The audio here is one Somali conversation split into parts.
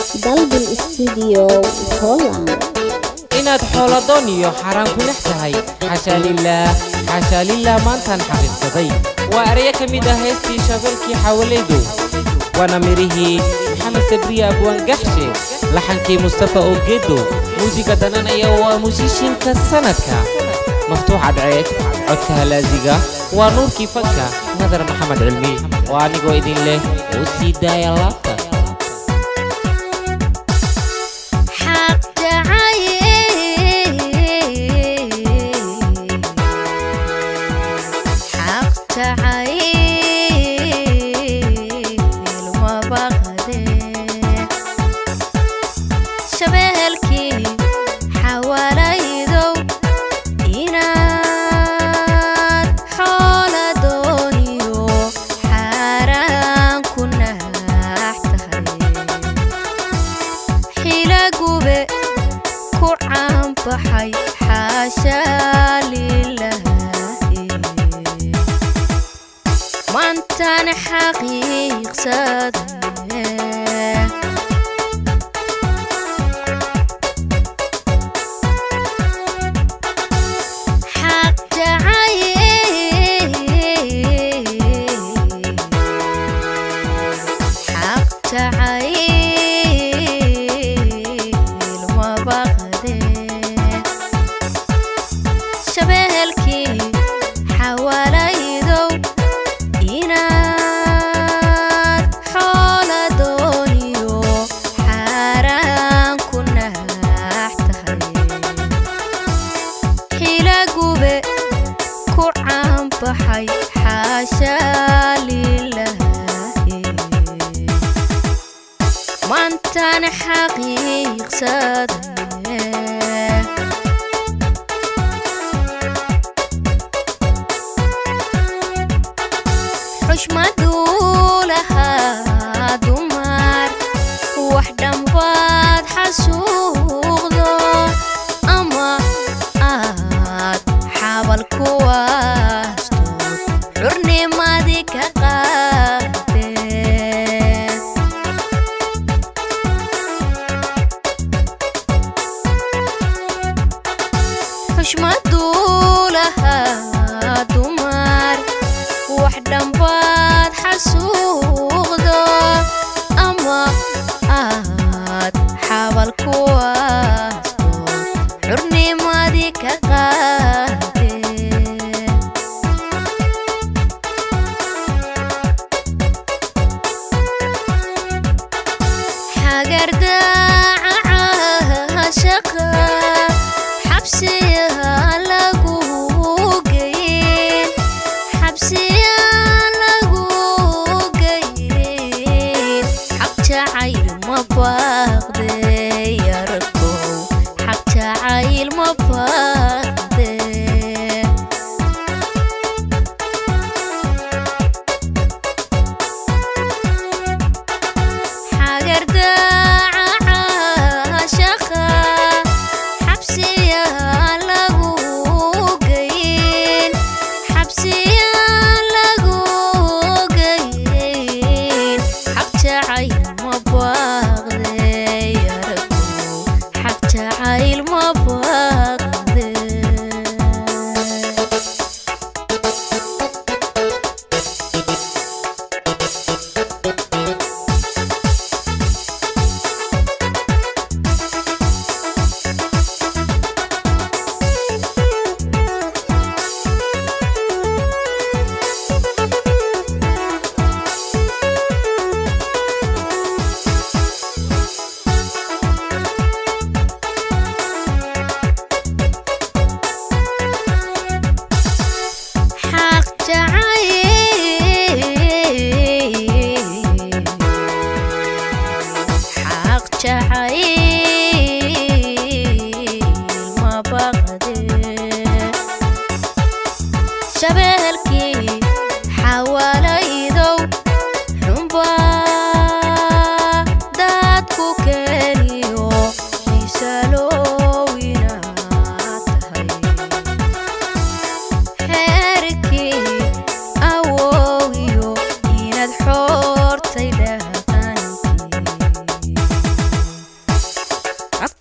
dalban studio holland inaad xooladoon iyo xaaraan ku dhex tahay xashaa lilaah xashaa lilah maantaan xaqiiqsaday waa erayo ka mid ah heestii shabeelkii xawalaydow waana midhihii maxamed sabriye abwaangaxshe laxankii mustafa ogedo muusiga dananaya waa muusishinka sanadka maftuux cadceed codka halaasiga waa nuurkii fanka nadar maxamed cilmi oo anigoo idin leh u sii daaya laabta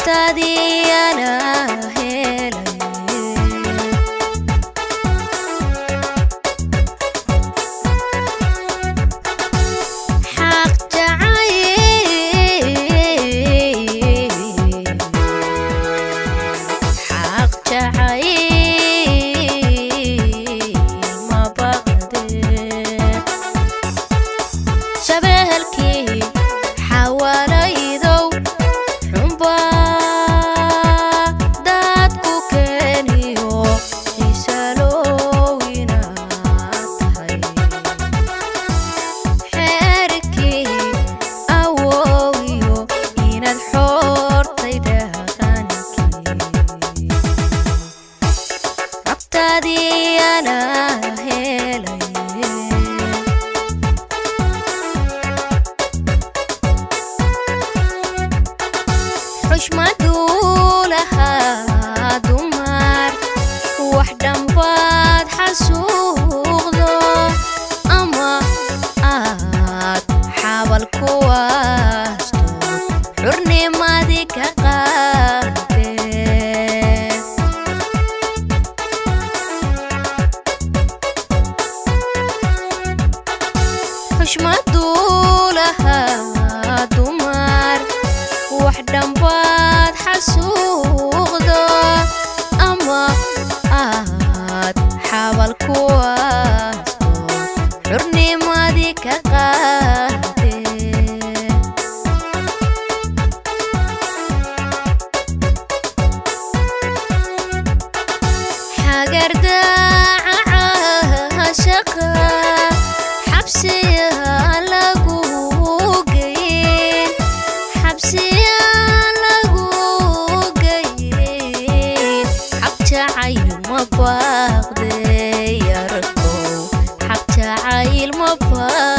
xogtaadii anaa helay xaq jacayl xaq jacayl ma baqdee shabeelkii xawaalaydow xunbaa dadku keeniyo xiisalow inaad tahay xeerkii awoogiyo inaad xoortay dhaqankii rabtaadii anaa helay xushmaduu lahaa dumar wax dhambaad xasuuqdo ama aad xabal ku aasto xurnimadii ka qaadee xushmaduu lahaa dumar wax dhambaad xasuuqdo ama aad xabal ku aasto xurnimadii ka qaadee xagardaaca shaqa xabsiya lagu geyn xabsiya lagu geyn xabjacayl ma baaqde yarkow xabjacayl ma baaq